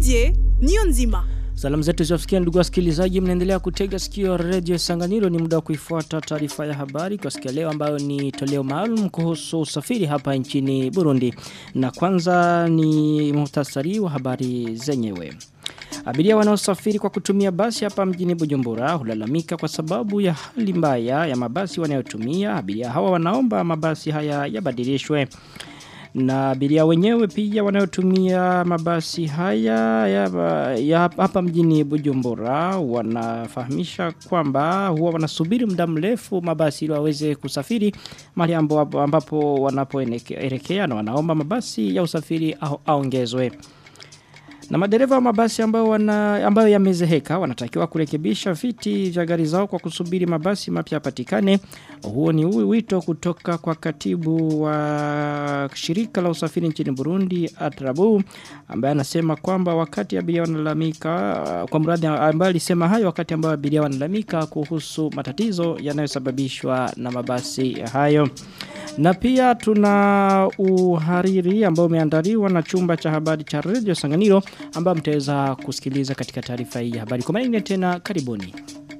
Didier niyo nzima. Salamu zetu ziwafikia ndugu wasikilizaji mnaendelea kutega sikio Radio Sanganiro ni muda wa kuifuata taarifa ya habari kwa siku leo ambayo ni toleo maalum kuhusu usafiri hapa nchini Burundi. Na kwanza ni muhtasari wa habari zenyewe. Abiria wanaosafiri kwa kutumia basi hapa mjini Bujumbura hulalamika kwa sababu ya hali mbaya ya mabasi wanayotumia. Abiria hawa wanaomba mabasi haya yabadilishwe. Na abiria wenyewe pia wanayotumia mabasi haya ya, ya hapa mjini Bujumbura wanafahamisha kwamba huwa wanasubiri muda mrefu mabasi ili waweze kusafiri mahali ambapo wanapoelekea na wanaomba mabasi ya usafiri aongezwe. Na madereva wa mabasi ambayo wana ambayo yamezeheka wanatakiwa kurekebisha viti vya gari zao kwa kusubiri mabasi mapya yapatikane. Huo ni wito kutoka kwa katibu wa shirika la usafiri nchini Burundi Atrabu ambaye anasema kwamba wakati abiria wanalalamika kwa mradi ambaye alisema hayo wakati ambao abiria wanalalamika kuhusu matatizo yanayosababishwa na mabasi hayo. Na pia tuna uhariri ambao umeandaliwa na chumba cha habari cha Radio Sanganiro ambao mtaweza kusikiliza katika taarifa hii ya habari. Kwa maana tena karibuni.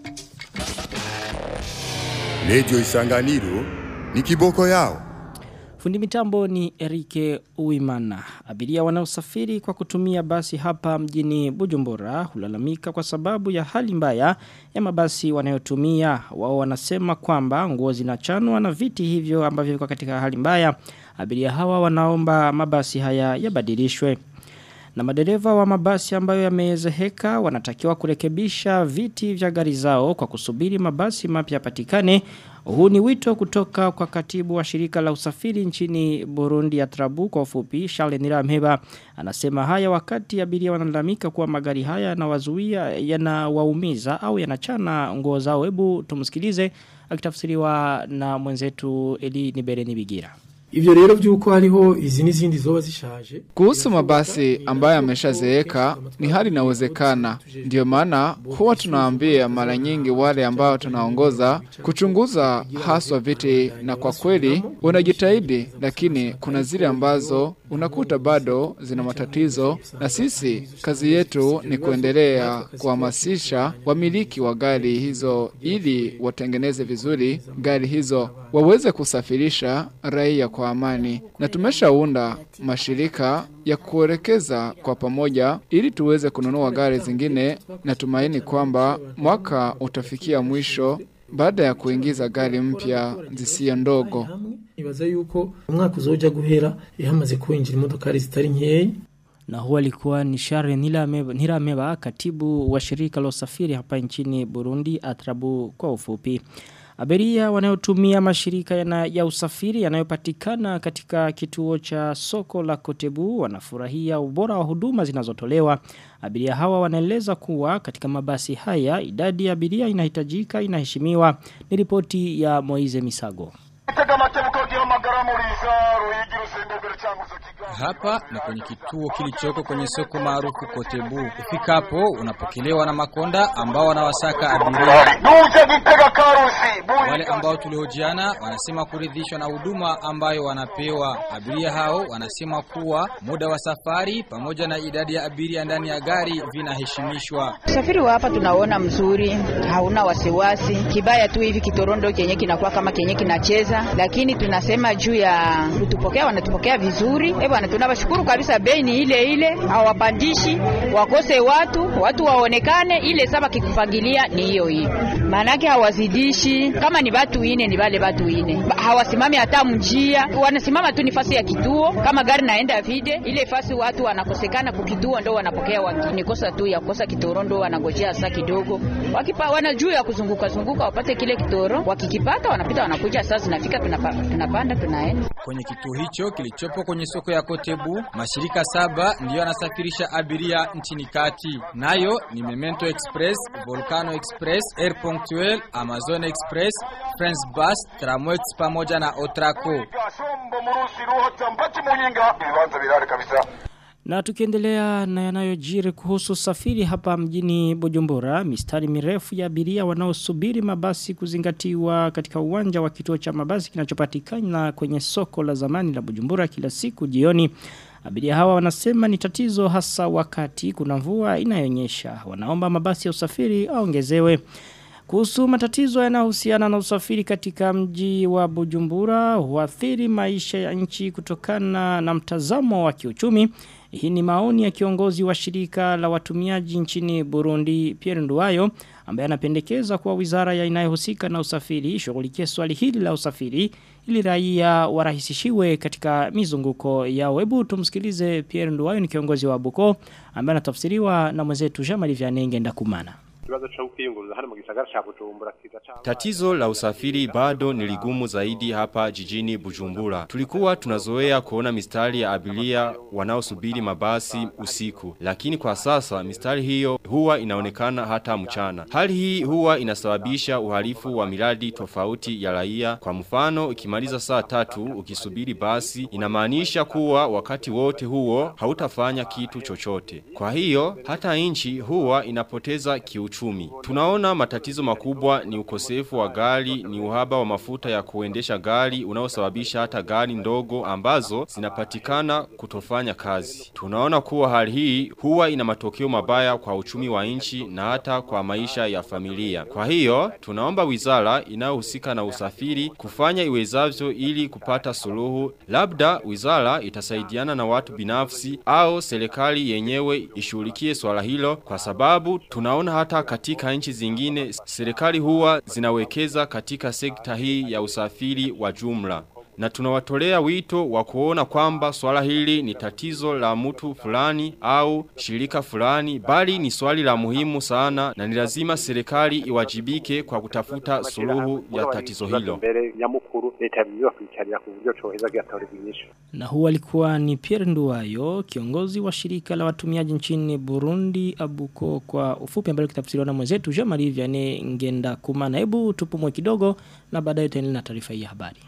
Radio Isanganiro ni kiboko yao. Fundi mitambo ni Erike Uimana. Abiria wanaosafiri kwa kutumia basi hapa mjini Bujumbura hulalamika kwa sababu ya hali mbaya ya mabasi wanayotumia. Wao wanasema kwamba nguo zinachanwa na viti hivyo ambavyo viko katika hali mbaya. Abiria hawa wanaomba mabasi haya yabadilishwe. Na madereva wa mabasi ambayo yamezeheka wanatakiwa kurekebisha viti vya gari zao kwa kusubiri mabasi mapya yapatikane. Huu ni wito kutoka kwa katibu wa shirika la usafiri nchini Burundi ya Trabu kwa ufupi Charles Niramheba anasema haya wakati abiria wanalalamika kuwa magari haya yanawazuia yanawaumiza au yanachana nguo zao. Hebu tumsikilize akitafsiriwa na mwenzetu Eli Nibereni Bigira. Ivyo rero vyuko hariho izi n'izindi zoba zishaje. Kuhusu mabasi ambayo yameshazeeka ni hali inawezekana. Ndio maana huwa tunaambia mara nyingi wale ambao tunaongoza kuchunguza haswa viti, na kwa kweli unajitahidi, lakini kuna zile ambazo unakuta bado zina matatizo, na sisi kazi yetu ni kuendelea kuhamasisha wamiliki wa gari hizo ili watengeneze vizuri gari hizo waweze kusafirisha raia kwa amani, na tumeshaunda mashirika ya kuelekeza kwa pamoja ili tuweze kununua gari zingine. Natumaini kwamba mwaka utafikia mwisho baada ya kuingiza gari mpya zisiyo ndogo. Nibaza yuko umwaka uzoja guhera ihamaze kuinjira imodokari zitari nkeya na huwa alikuwa ni Share Nirameba katibu wa shirika la usafiri hapa nchini Burundi Atrabu kwa ufupi. Abiria wanayotumia mashirika yana, ya usafiri yanayopatikana katika kituo cha soko la Kotebu wanafurahia ubora wa huduma zinazotolewa. Abiria hawa wanaeleza kuwa katika mabasi haya idadi ya abiria inahitajika inaheshimiwa. Ni ripoti ya Moize Misago. Hapa ni kwenye kituo kilichoko kwenye soko maarufu Kotebu. Ufikapo unapokelewa na makonda ambao wanawasaka abiria. Wale ambao tuliojiana wanasema kuridhishwa na huduma ambayo wanapewa. Abiria hao wanasema kuwa muda wa safari pamoja na idadi ya abiria ndani ya gari vinaheshimishwa. Usafiri wa hapa tunaona mzuri, hauna wasiwasi. Kibaya tu hivi kitorondo kenye kinakuwa kama kenye kinacheza, lakini tunasema juu ya kutupokea, wanatupokea vizuri. Eh bwana, tunawashukuru kabisa. Bei ni ile ile, hawapandishi, wakose watu, watu waonekane. Ile saba kikupangilia ni hiyo hiyo, maanake hawazidishi. Kama ni watu ine, ni wale watu ine, hawasimami hata mjia, wanasimama tu nifasi ya kituo. Kama gari naenda vide, ile fasi watu wanakosekana kukituo, ndo wanapokea wengine. Kosa tu ya kosa kitoro, ndo wanangojea saa kidogo, wakipa wana juu ya kuzunguka zunguka wapate kile kitoro, wakikipata wanapita, wanakuja saa zinafika, tunapa, tunapanda tunaenda kwenye kituo hicho kilichopo kwenye soko ya Kotebu. Mashirika saba ndiyo yanasafirisha abiria nchini kati, nayo ni Memento Express, Volcano Express, Air Punctuel, Amazon Express, France Bus, Tramwex pamoja na Otraco. Na tukiendelea na yanayojiri kuhusu safiri hapa mjini Bujumbura, mistari mirefu ya abiria wanaosubiri mabasi kuzingatiwa katika uwanja wa kituo cha mabasi kinachopatikana kwenye soko la zamani la Bujumbura kila siku jioni. Abiria hawa wanasema ni tatizo hasa wakati kuna mvua inayonyesha. Wanaomba mabasi ya usafiri aongezewe. Kuhusu matatizo yanayohusiana na usafiri katika mji wa Bujumbura huathiri maisha ya nchi kutokana na mtazamo wa kiuchumi. Hii ni maoni ya kiongozi wa shirika la watumiaji nchini Burundi Pierre Nduwayo ambaye anapendekeza kuwa wizara ya inayohusika na usafiri shughulikie swali hili la usafiri ili raia warahisishiwe katika mizunguko ya webu tumsikilize Pierre Nduwayo ni kiongozi wa Buko ambaye anatafsiriwa na mwenzetu Jean-Marie Vianney Ndakumana ikibazo cha kwiyunguruza hano mu gisagara cha Bujumbura kiza cha Tatizo la usafiri bado ni ligumu zaidi hapa jijini Bujumbura. Tulikuwa tunazoea kuona mistari ya abiria wanaosubiri mabasi usiku, lakini kwa sasa mistari hiyo huwa inaonekana hata mchana. Hali hii huwa inasababisha uhalifu wa miradi tofauti ya raia. Kwa mfano, ikimaliza saa tatu ukisubiri basi, inamaanisha kuwa wakati wote huo hautafanya kitu chochote. Kwa hiyo hata nchi huwa inapoteza kiuchumi. Tunaona matatizo makubwa ni ukosefu wa gari, ni uhaba wa mafuta ya kuendesha gari unaosababisha hata gari ndogo ambazo zinapatikana kutofanya kazi. Tunaona kuwa hali hii huwa ina matokeo mabaya kwa uchumi wa nchi na hata kwa maisha ya familia. Kwa hiyo, tunaomba wizara inayohusika na usafiri kufanya iwezavyo ili kupata suluhu. Labda wizara itasaidiana na watu binafsi au serikali yenyewe ishughulikie swala hilo kwa sababu tunaona hata katika nchi zingine serikali huwa zinawekeza katika sekta hii ya usafiri wa jumla. Na tunawatolea wito wa kuona kwamba swala hili ni tatizo la mtu fulani au shirika fulani bali ni swali la muhimu sana na ni lazima serikali iwajibike kwa kutafuta suluhu ya tatizo hilo. mbere nyamukuru leta biyo kwicarira ku buryo coheza giatoreza inyishu Na huu alikuwa ni Pierre Nduwayo, kiongozi wa shirika la watumiaji nchini Burundi Abuko kwa ufupi ambayo kitafsiriwa na mwenzetu Jean-Marie Vianney Ngenda Kumana. Hebu tupumue kidogo na baadaye tutaendelea na taarifa hii ya habari.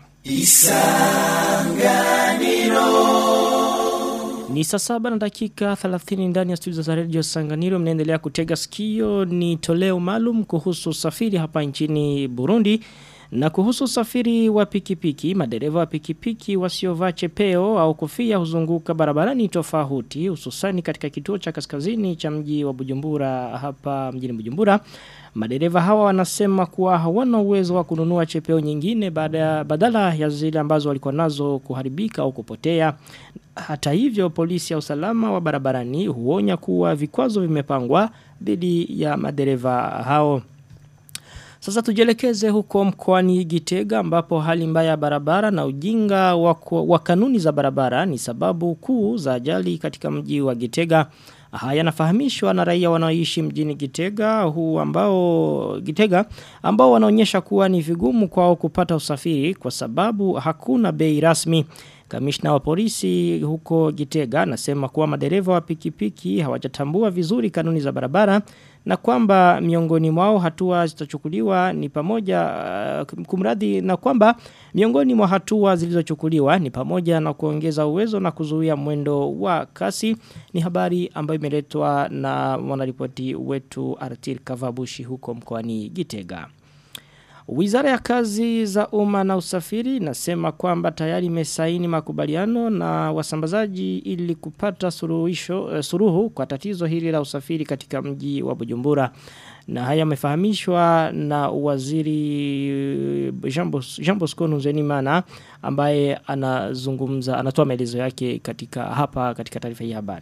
Ni saa saba na dakika 30 ndani ya studio za Radio Sanganiro mnaendelea kutega sikio ni toleo maalum kuhusu usafiri hapa nchini Burundi na kuhusu usafiri wa pikipiki madereva wa pikipiki wasiovaa chepeo au kofia huzunguka barabarani tofauti hususani katika kituo cha kaskazini cha mji wa Bujumbura hapa mjini Bujumbura Madereva hawa wanasema kuwa hawana uwezo wa kununua chepeo nyingine baada badala ya zile ambazo walikuwa nazo kuharibika au kupotea. Hata hivyo polisi ya usalama wa barabarani huonya kuwa vikwazo vimepangwa dhidi ya madereva hao. Sasa tujelekeze huko mkoani Gitega ambapo hali mbaya ya barabara na ujinga wa, wa kanuni za barabara ni sababu kuu za ajali katika mji wa Gitega. Haya yanafahamishwa na raia wanaoishi mjini Gitega huu ambao Gitega ambao wanaonyesha kuwa ni vigumu kwao kupata usafiri kwa sababu hakuna bei rasmi. Kamishna wa polisi huko Gitega anasema kuwa madereva wa pikipiki hawajatambua vizuri kanuni za barabara na kwamba miongoni mwao hatua zitachukuliwa ni pamoja uh, kumradhi na kwamba miongoni mwa hatua zilizochukuliwa ni pamoja na kuongeza uwezo na kuzuia mwendo wa kasi ni habari ambayo imeletwa na mwanaripoti wetu Artil Kavabushi huko mkoani Gitega. Wizara ya kazi za umma na usafiri inasema kwamba tayari imesaini makubaliano na wasambazaji ili kupata suruhisho uh, suruhu kwa tatizo hili la usafiri katika mji wa Bujumbura. Na haya yamefahamishwa na waziri Jean Bosco Nzenimana ambaye anazungumza anatoa maelezo yake katika hapa katika taarifa hii habari.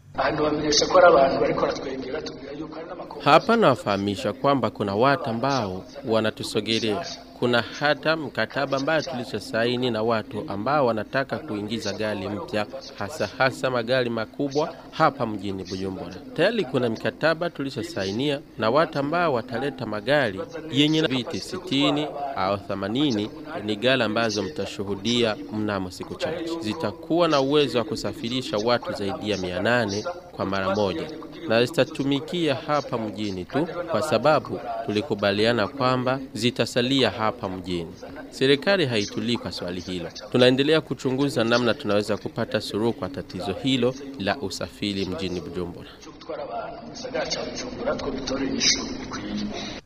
Hapa nawafahamisha kwamba kuna watu ambao wanatusogelea. Kuna hata mkataba ambayo tulishasaini na watu ambao wanataka kuingiza gari mpya, hasa hasa magari makubwa hapa mjini Bujumbura. Tayari kuna mikataba tulishasainia na watu ambao wataleta magari yenye viti sitini au themanini. Ni gari ambazo mtashuhudia mnamo siku chache, zitakuwa na uwezo wa kusafirisha watu zaidi ya mia nane kwa mara moja na zitatumikia hapa mjini tu, kwa sababu tulikubaliana kwamba zitasalia hapa mjini. Serikali haitulii kwa swali hilo. Tunaendelea kuchunguza namna tunaweza kupata suluhu kwa tatizo hilo la usafiri mjini Bujumbura.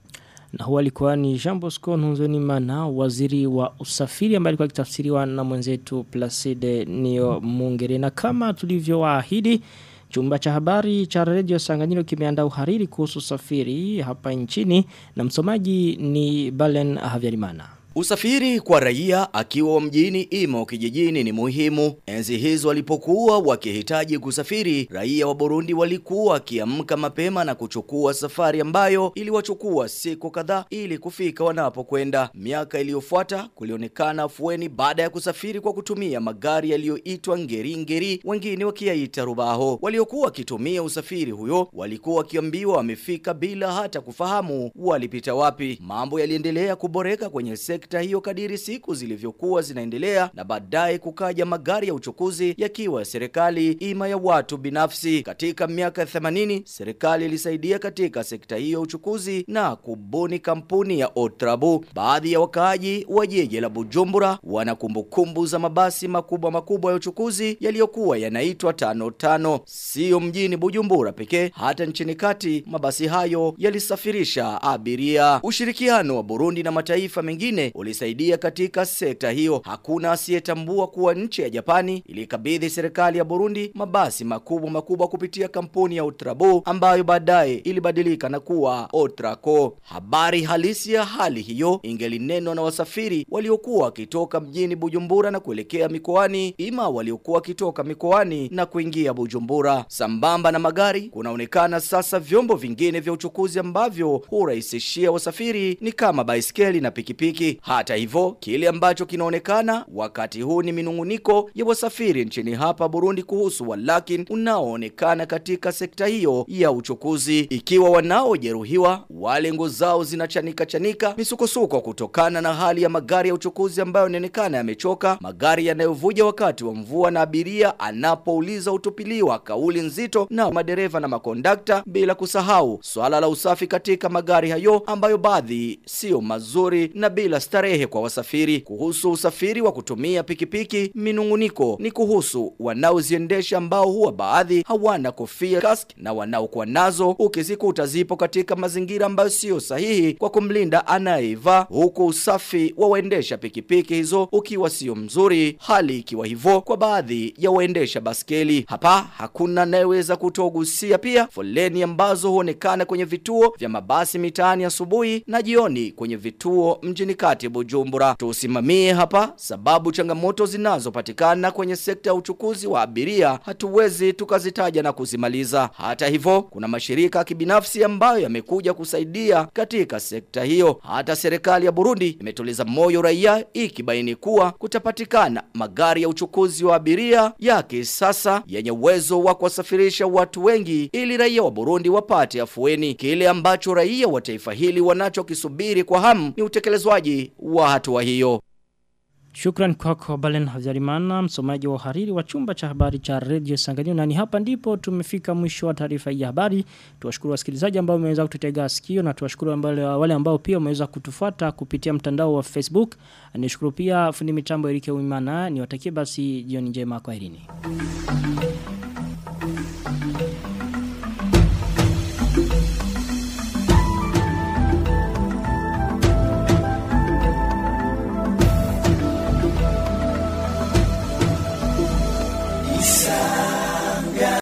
na huwa alikuwa ni Jean Bosco Nzonimana waziri wa usafiri ambaye alikuwa akitafsiriwa na mwenzetu Placide Nio Mungere na kama tulivyowaahidi Chumba cha habari cha Radio Sanganyiro kimeandaa uhariri kuhusu usafiri hapa nchini na msomaji ni Balen Havyarimana. Usafiri kwa raia akiwa mjini imo kijijini ni muhimu. Enzi hizo walipokuwa wakihitaji kusafiri, raia wa Burundi walikuwa wakiamka mapema na kuchukua safari ambayo iliwachukua siku kadhaa ili kufika wanapokwenda. Miaka iliyofuata kulionekana afueni baada ya kusafiri kwa kutumia magari yaliyoitwa ngeri ngeri, wengine wakiyaita rubaho. Waliokuwa wakitumia usafiri huyo walikuwa wakiambiwa wamefika bila hata kufahamu walipita wapi. Mambo yaliendelea kuboreka kwenye sekta hiyo kadiri siku zilivyokuwa zinaendelea na baadaye kukaja magari ya uchukuzi yakiwa ya serikali ima ya watu binafsi. Katika miaka 80 serikali ilisaidia katika sekta hiyo ya uchukuzi na kubuni kampuni ya Otrabu. Baadhi ya wakaaji wa jiji la Bujumbura wana kumbukumbu za mabasi makubwa makubwa ya uchukuzi yaliyokuwa yanaitwa tano tano. Sio mjini Bujumbura pekee, hata nchini kati mabasi hayo yalisafirisha abiria. Ushirikiano wa Burundi na mataifa mengine ulisaidia katika sekta hiyo. Hakuna asiyetambua kuwa nchi ya Japani ilikabidhi serikali ya Burundi mabasi makubwa makubwa kupitia kampuni ya Utrabo ambayo baadaye ilibadilika na kuwa Otraco. Habari halisi ya hali hiyo ingelinenwa na wasafiri waliokuwa wakitoka mjini Bujumbura na kuelekea mikoani, ima waliokuwa wakitoka mikoani na kuingia Bujumbura. Sambamba na magari, kunaonekana sasa vyombo vingine vya uchukuzi ambavyo hurahisishia wasafiri ni kama baiskeli na pikipiki. Hata hivyo, kile ambacho kinaonekana wakati huu ni minunguniko ya wasafiri nchini hapa Burundi kuhusu walakin unaoonekana katika sekta hiyo ya uchukuzi. Ikiwa wanaojeruhiwa wale ngo zao zinachanika chanika, misukosuko kutokana na hali ya magari ya uchukuzi ambayo inaonekana yamechoka, magari yanayovuja wakati wa mvua na abiria anapouliza utupiliwa kauli nzito na madereva na makondakta, bila kusahau swala la usafi katika magari hayo ambayo baadhi sio mazuri na bila starehe kwa wasafiri. Kuhusu usafiri wa kutumia pikipiki, minunguniko ni kuhusu wanaoziendesha ambao huwa baadhi hawana kofia kask na wanaokuwa nazo ukizikuta zipo katika mazingira ambayo sio sahihi kwa kumlinda anayeiva, huku usafi wa waendesha pikipiki hizo ukiwa sio mzuri, hali ikiwa hivyo kwa baadhi ya waendesha baskeli. Hapa hakuna anayeweza kutogusia pia foleni ambazo huonekana kwenye vituo vya mabasi mitaani asubuhi na jioni kwenye vituo mjini kati Bujumbura. Tusimamie hapa sababu changamoto zinazopatikana kwenye sekta ya uchukuzi wa abiria hatuwezi tukazitaja na kuzimaliza. Hata hivyo, kuna mashirika ya kibinafsi ambayo yamekuja kusaidia katika sekta hiyo. Hata serikali ya Burundi imetuliza moyo raia ikibaini kuwa kutapatikana magari ya uchukuzi wa abiria ya kisasa yenye uwezo wa kuwasafirisha watu wengi ili raia wa Burundi wapate afueni. Kile ambacho raia wa taifa hili wanachokisubiri kwa hamu ni utekelezwaji wa hatua hiyo. Shukran kwako Balen Havyarimana, msomaji wa uhariri wa chumba cha habari cha Radio Sanganyiro. Na ni hapa ndipo tumefika mwisho wa taarifa hii ya habari. Tuwashukuru wasikilizaji ambao wameweza kututega sikio na tuwashukuru ambao wale ambao pia wameweza kutufuata kupitia mtandao wa Facebook. Nishukuru pia fundi mitambo Erike Uimana. Niwatakie basi jioni njema kwa herini.